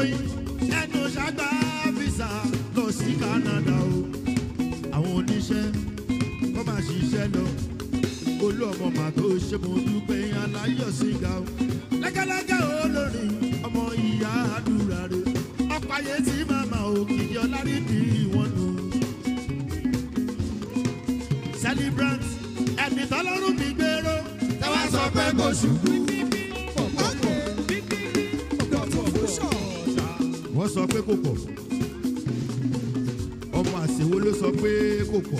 oyin ẹnu ṣàgbà visa lọ sí canada o àwọn oníṣẹ́ kọ́ máa ṣiṣẹ́ lọ olú ọmọ màtó ṣe mo dúpẹ́ aláyọ̀ síga o lẹ́gẹ́lẹ́gẹ́ olórin ọmọ ìyá àdúrà rẹ ọ̀pọ̀ ayé tí màmá òkìkí ọlárí bí wọn nù. celebrant ẹni tọ́lọ́run mi gbèrò tẹ́wọ́ sọ pé kò ṣubú. wọ́n sọ pé kò pọ̀ ọmọ àṣewó ló sọ pé kò pọ̀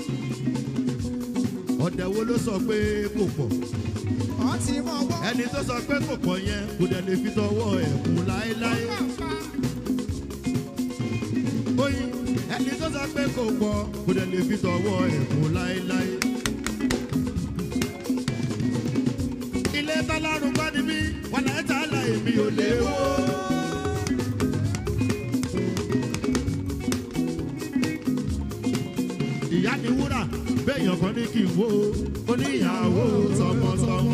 ọ̀dẹ̀ wo ló sọ pé kò pọ̀ ẹni tó sọ pé kò pọ̀ yẹn kò dẹ̀ lè fi tọwọ́ ẹ̀ kú láéláé oyin ẹni tó sọ pé kò pọ̀ kò dẹ̀ lè fi tọwọ́ ẹ̀ kú láéláé. ilé tọ́lọ́run bá ní mí wọn náà ta la èmi ò lè wó. ìyá ni wúrà béèyàn kan ní kí n wo oníyàwó tọmọtọmọ.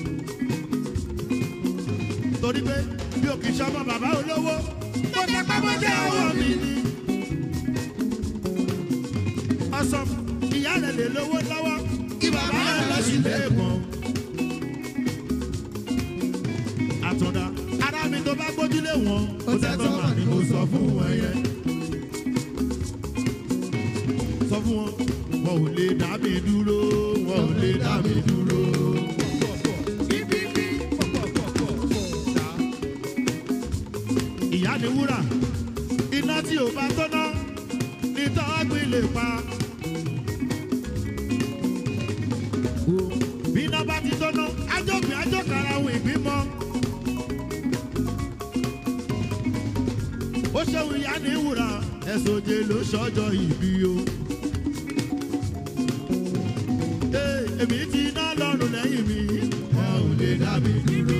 torí pé bí òkè sọmọ bàbá olówó tó jẹ pápá jẹ ọwọ́ mi ni. ọsàn ìyá rẹ̀ lè lówó lọ́wọ́ kí bàbá rẹ̀ lọ sí lẹ́ẹ̀kan. àtúndà ara mi tó bá gbójúlé wọn ó tẹ́tọ́ mà ní mo sọ fún wọn yẹn. sọ fún wọn wọn ò lè dá mi dúró wọn ò lè dá mi dúró. ìyá ni wúrà iná tí ò bá tọ́ná ní tọ́gbìn lè pa. bí iná bá ti tọ́ná ájọ́gbìn ájọ́kara ohun ìbímọ. ó ṣeun ìyá ní wúrà ẹ̀sùn òjè ló ṣọjọ́ ìbí o. Ee, èmi ti ná lọ́rùn lẹ́yìn mi wọn ò lè dá mi dúró.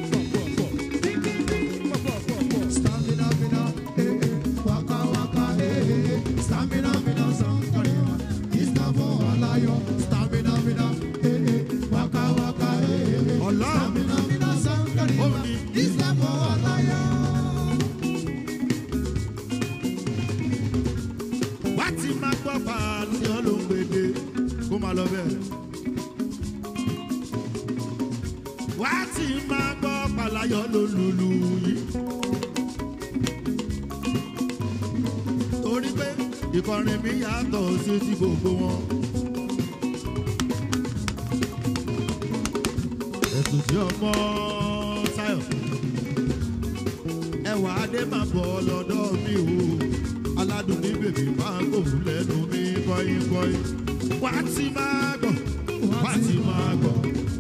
ọlọ́run ó ní wá ti máa gbọ́ pàlùyàn ló ń gbèdé kó máa lọ bẹ́ẹ̀. wá ti máa gbọ́ pàlàyàn ló lùlù yìí. torí pé ìkọrin mi yàtọ̀ sí ti gbogbo wọn. ẹ̀sùn tí ọmọ táyọ̀ ẹwà adé máa bọ̀ lọ́dọ̀ mi o aládùn ní bèbí máa gbòòrùn lẹ́nu mi kọ́yìnkọ́yìn wá ti máa gbọ̀ wá ti máa gbọ̀.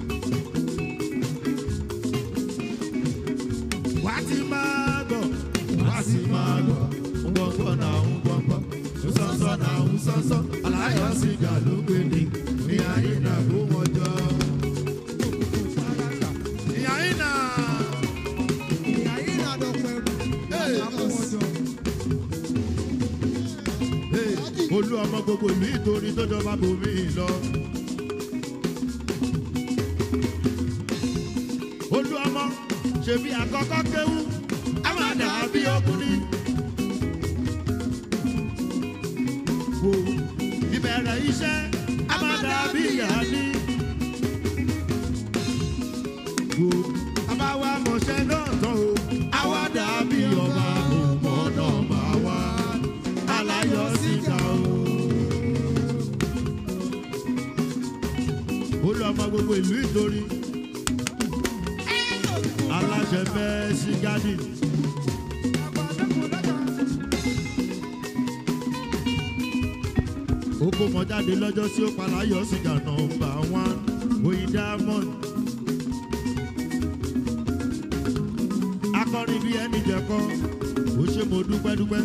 wá ti máa gbọ̀ wá ti máa gbọ̀ ngbọ̀ngbọ̀ náà ń gbọ̀ngbọ̀ nsọ́nsọ́ náà ń sọ́nsọ́ aláyọ̀ sìgá ló gbé ní ní ayé náà kó wọ́n jọ. ìyá yìí náà. Hey, olú ọmọ gbogbo ìlú ìtorí tó jọba bòmí lọ. olú ọmọ ṣèbí àkọ́kọ́ kéwú a máa dà bí ọkùnrin. wo ìbẹ̀rẹ̀ iṣẹ́ a máa dà bí ìyá ní. wo a bá wa mọ̀ṣẹ́ náà tán o a wá dà bí ọba òmò náà bá wá aláyọ̀ síta o. olú ọmọ gbogbo ìlú ìtorí aláṣẹ fẹ́ sí gádì. ó kó mọ jáde lọ́jọ́ sí ó palayọ̀ sìgá nọmba one oyin diamond. akọrin bíi ẹni jẹ̀kọ́ ó ṣe mo dúpẹ́ dúpẹ́.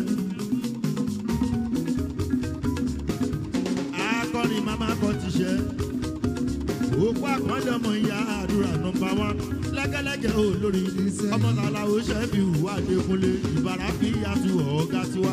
akọrin mama kọ ti ṣe òkú àkọọ́lẹ̀ ọmọ ìyá àdúrà nọmba one lẹ́gẹ́lẹ́gẹ́ olórí ọmọ tààlà ó ṣe fi hùwà dẹkùnlé ìbára fi yàtú ọ̀gá tiwa.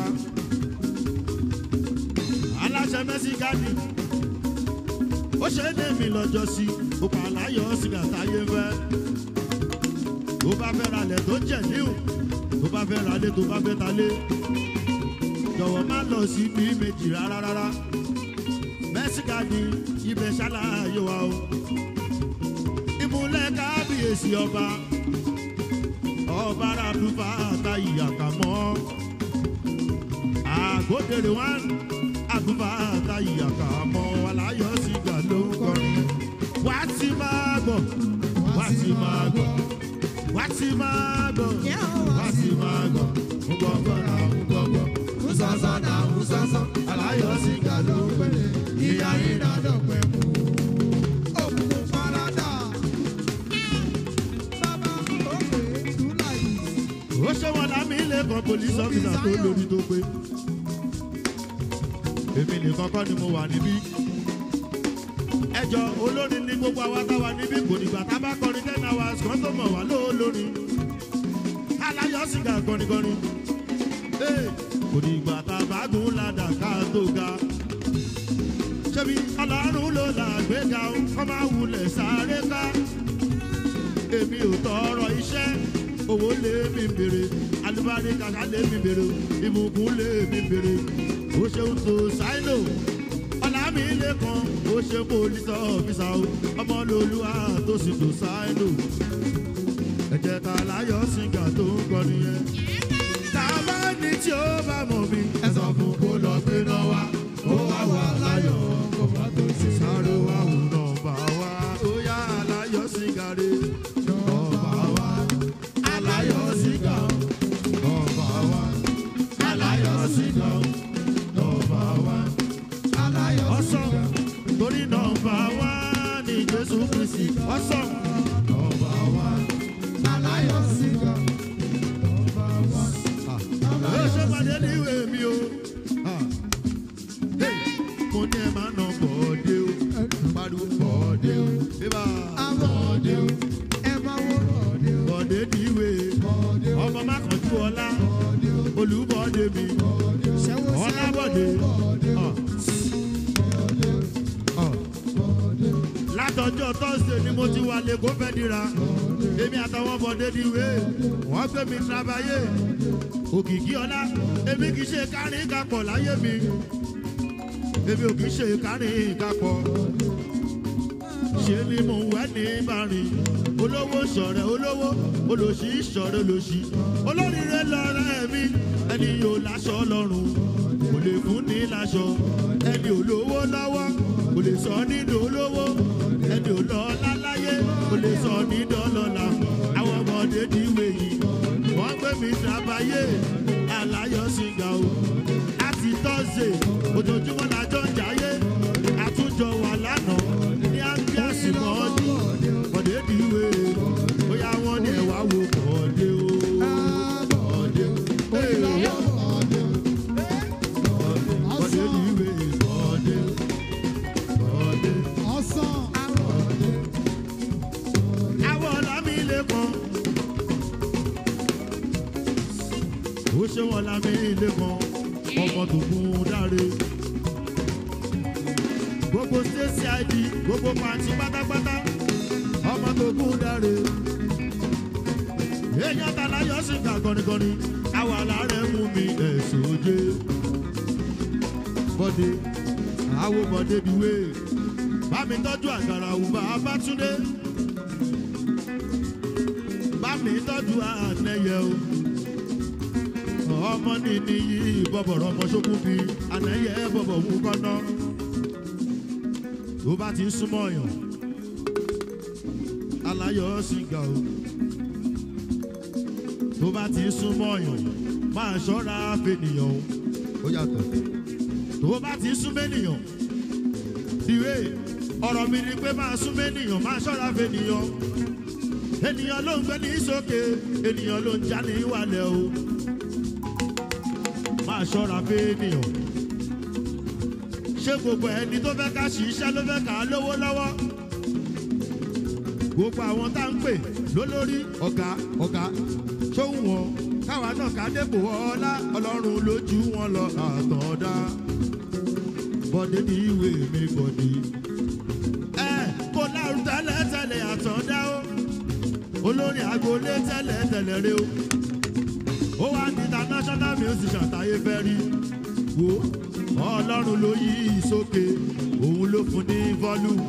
aláṣẹ mẹ́sì gáàdì ó ṣe é dé mi lọ́jọ́ sí ó pa àláyọ̀ sìgá táyé fẹ́. ó bá fẹ́ ralẹ̀ tó jẹ̀ níhù tó bá fẹ́ ralé tó bá fẹ́ talé jọ̀wọ́ má lọ sí bí méjì rárá rárá mẹ́síkà ni ibẹ̀ ṣàlàyé wa o ìmúlẹ̀ kábíyèsí ọba ọba ràdúfà àtàyè àkàmọ́ àgọ́dẹ̀rẹ̀ wá àdúfà àtàyè àkàmọ́ aláyọ̀ sìgá ló ń kọrin wá ti máa gbọ̀ wá ti máa gbọ̀ wá ti máa gbọ̀ wá ti máa gbọ̀ ń gbọ́ gbọ́ náà ń gbọ́ gbọ́ Musasa na musasa, aláyọ̀ sìgá ló ń pẹ̀lẹ́ ìyá ìrà dọ̀pẹ̀ mú. Òkùnkùn farada. Bàbá ó pè é túlà yìí. ó ṣe wọn lámì ilé kan police officer tó lórí tó pé èmi nìkan kọ́ ni mo wà níbí ẹjọ́ olórin ní gbogbo àwa táwa níbí kò nígbà tá a bá kọrin ten hours kan tó mọ̀ wá lóolórin aláyọ̀ sìgá kọrinkọrin Ee, kò nígbà tá a bá gùn ládàá ká tó ga ṣebí ọlọ́run ló làgbéga ó kọ́ máa wulẹ̀ sáré ká èmi ò tọrọ iṣẹ́ owó lé mi bèrè alubari kàkà lé mi bèrè ìbùkún lé mi bèrè ó ṣeun tó ṣáínò ọ̀là mi lé kan ó ṣe pólísì ọ̀fíìsà o ọmọ lolúwa tó sì tó ṣáínò ẹ̀jẹ̀ ta láyọ̀ sìgá tó ń kọ́ nìyẹn tá a bá ní tí ó bá mọ̀ mi ẹ sọ fún kó lọ gbé náà wá ó wá wà láyọ̀ Kò bá tó ṣe sáré wá wò nọmba wá ó yá aláyọ̀ sìgá rè nọmba wá aláyọ̀ sìgá nọmba wá aláyọ̀ sìgá nọmba wá aláyọ̀ ọsàn torí nọmba wá ní jésù kristi ọsàn nọmba wá aláyọ̀ sìgá. ó ṣe pàdé níwèé mi o Ah. Hey, mo ní ẹ máa nà bọ̀ọ́dé o pariwo bọ̀ọ́dé o bíbá bọ̀ọ́dé o. Ẹ máa wo rọ̀dé o. bọ̀dé níwé ọmọ mákànjú ọlá olùbọ̀dé mi Ṣẹ́wó ọlábọ̀dé ọ̀. Ọ̀. látọjọ́ tọ́sídẹ̀ẹ́ ni mo ti wà lẹ́kọ́ fẹ́ dira èmi àtàwọn bọ̀dé níwé wọ́n gbé mi trabayé òkìkí ọlá èmi kì í ṣe kárin kapọ̀ láyé mi èmi ò kì í ṣe kárin kapọ̀ ṣe ni mo wẹ́ ní ìbárin olówó ṣọ̀rẹ́ olówó olòṣì ṣọ̀rẹ́ olòṣì olóríire lọ́rẹ́ mi ẹni yóò láṣọ lọ́rùn kò lè fún ní láṣọ ẹni olówó lọ́wọ́ kò lè sọ nínú olówó ẹni olọ́lá láyé kò lè sọ nínú ọlọ́lá àwọn ọmọdé níwèé yìí wọ́n gbé mi sábàyé aláyọ̀ sìgá o láti tọ́sẹ̀ ojoojúmọ́ lájọ́ ń jayé àtúnjọ wà lánàá ní ángíàsì mọ́ọ́dí bọ̀dé dìwé bóyá wọ́n ní ẹ̀wà wo bọ̀dé o bọ̀dé o ee, bọ̀dé dìwé bọ̀dé bọ̀dé. àwọn ọ̀làmì ilé kan ó ṣe wọn lámì ilé kan ọmọ tó kún dáre gbogbo stéèsì id gbogbo pàǹtí pátápátá ọmọ tó kún dáre èèyàn tàláyọ̀ sì kà gọ́nigọ́ni àwa làárẹ̀ mú mi ẹ̀sùn òjé bọ́dé àwo bọ́dé diwé bá mi tọ́jú àgàrà òbá bátúndé bá mi tọ́jú ànẹ́yẹ o ọmọ nìní yìí bọ̀bọ̀rọ̀ ọmọ ṣókùn bí ànẹ́yẹ bọ̀bọ̀ wú kọ́nà tó bá ti ń súnmọ́ ọ̀yàn aláyọ̀ sìgá o tó bá ti ń súnmọ́ ọ̀yàn máa ṣọ́ra fènìyàn o ó yàtọ̀ tó bá ti ń súnmọ́ ènìyàn ìwé ọ̀rọ̀ mi ni pé máa súnmọ́ ènìyàn máa ṣọ́ra fènìyàn ènìyàn ló ń gbé ní sókè ènìyàn ló ń já ní ìwàlẹ̀ o máa ṣọ́ra fènìyàn ṣé gbogbo ẹni tó fẹ́ ká ṣiṣẹ́ ló fẹ́ ká lówó lọ́wọ́ gbogbo àwọn tá ń pè lólórí ọ̀gá ọ̀gá ṣóhun wọn káwa náà ká dépò ọlá ọlọ́run lójú wọn lọ àtọ̀dá bọ́dé ní ìwé mi bọ̀dé ẹ kó lárú tẹ́lẹ̀ tẹ́lẹ̀ àtọ̀dá o olórin agboolé tẹ́lẹ̀ tẹ́lẹ̀ rẹ o ó wá ní international musician táyé fẹ́ rí wo ọlọ́run ló yí sókè òun ló fún ní volume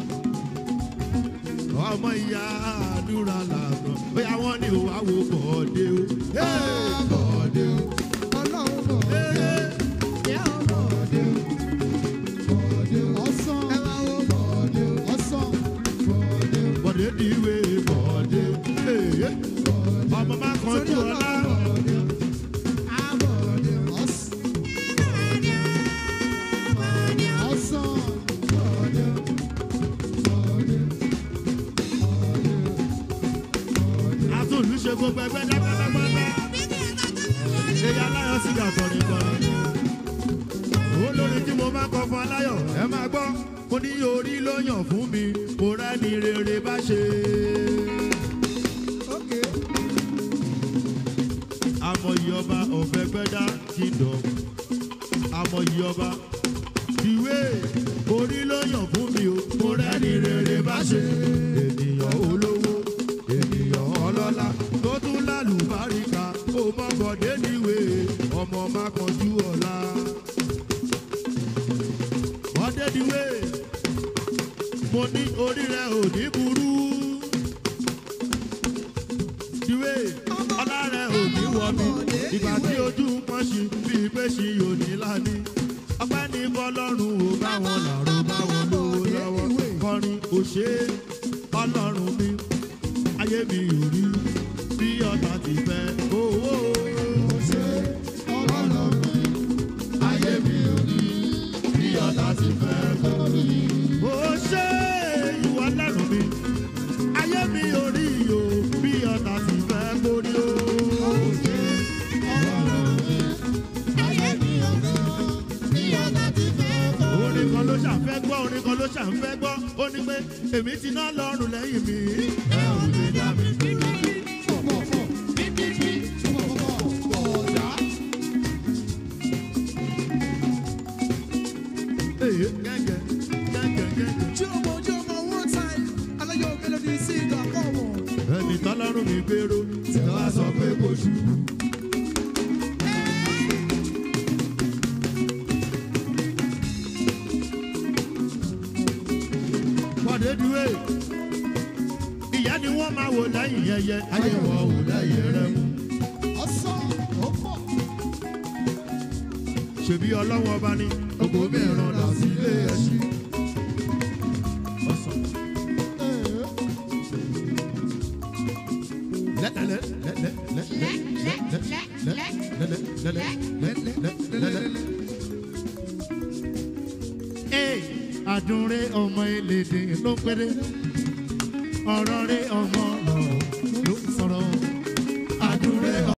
ọmọ ìyá àdúrà làgbọ̀n bóyá wọ́n ní òwá wo bọ̀ọ̀dé o. Hey! bọ̀dé o ọlọ́run bọ̀dé Hey! bọ̀dé bọ̀dé ọ̀sán ẹ máa wo bọ̀dé ọ̀sán bọ̀dé bọ̀dé di ìwé bọ̀ọ̀dé. Hey! ọmọ má kan jù ọlá. bọ̀dé bọ̀dé ọ̀sán ọ̀sán bọ̀dé bọ̀dé àtúnlùṣe gbogbo ẹgbẹ́ dápátápátá. èyí aláyọ̀ sí àkọrin kan. olórin tí mo máa kọ fún aláyọ̀ ẹ máa gbọ́ mo ní orí ló yàn fún mi mo rẹ́ni rere bá ṣe. okay amọ̀yì ọba ọ̀fẹ́ gbẹ́dá kingdom amọ̀yì ọba ìwé orí ló yàn fún mi o mo rẹ́ni rere bá ṣe. ènìyàn olówó ènìyàn ọlọ́lá tó tún lálùbáríkà ó mọ bọ̀dé níwèé ọmọ má kanjú ọ̀la. bọ́dé níwèé mo ní orí rẹ ò ní burú ìwé ọlá rẹ ò ní wọ mi ìgbà tí ojú ń pọ́n sí bíi pé sí òní lání ọpẹ́ ní bọ́lọ́run ò bá wọn làró bá wọn lówó lọ́wọ́ kọrin ò ṣe é ọlọ́run mi ayé mi ò rí bí ọ̀tá ti fẹ́ owó ṣe ọlọ́run mi ayé mi ò rí bí ọ̀tá ti fẹ́ lórí ó ṣe ìwọ lẹ́rùn mi ayé mi ò rí o bí ọ̀tá ti fẹ́ kórí o. ṣe ọlọ́run mi ayé mi ò lọ bí ọ̀tá ti fẹ́ kọ́. orin kan ló ṣàfẹ́ gbọ́ orin kan ló ṣàfẹ́ gbọ́ ó ní pé èmi ti ná lọ́rùn lẹ́yìn mi. ẹ ò lè dá mi dúró. Pọ̀pọ̀pọ̀ bíbí pọ̀pọ̀pọ̀ bọ̀dá. Èyí gẹ́gẹ́ gẹ́gẹ́ gẹ́gẹ́. Jọmọ jọmọ one time, aláyọ̀ melody singer come on. ẹni tọ́lọ́run mi gbèrò tí wọ́n á sọ pé kò ṣubú. Bọ̀dé dúró ìyá ni wọ́n máa wò lẹ́yìn yẹyẹ ayé wọn wò lẹ́yìn rẹ mú. Ọ̀sán ó pọ̀. ṣèbí ọlọ́wọ́ ọba ní gbogbo mìíràn là sí ilé ẹṣin. ọ̀sán lẹ́lẹ́lẹ́ lẹ́lẹ́ lẹ́lẹ́ lẹ́lẹ́ lẹ́lẹ́ lẹ́lẹ́ lẹ́lẹ́. Ee, àdúnrẹ́ ọmọ elédè ló péré ọ̀rọ̀ rẹ̀ ọmọ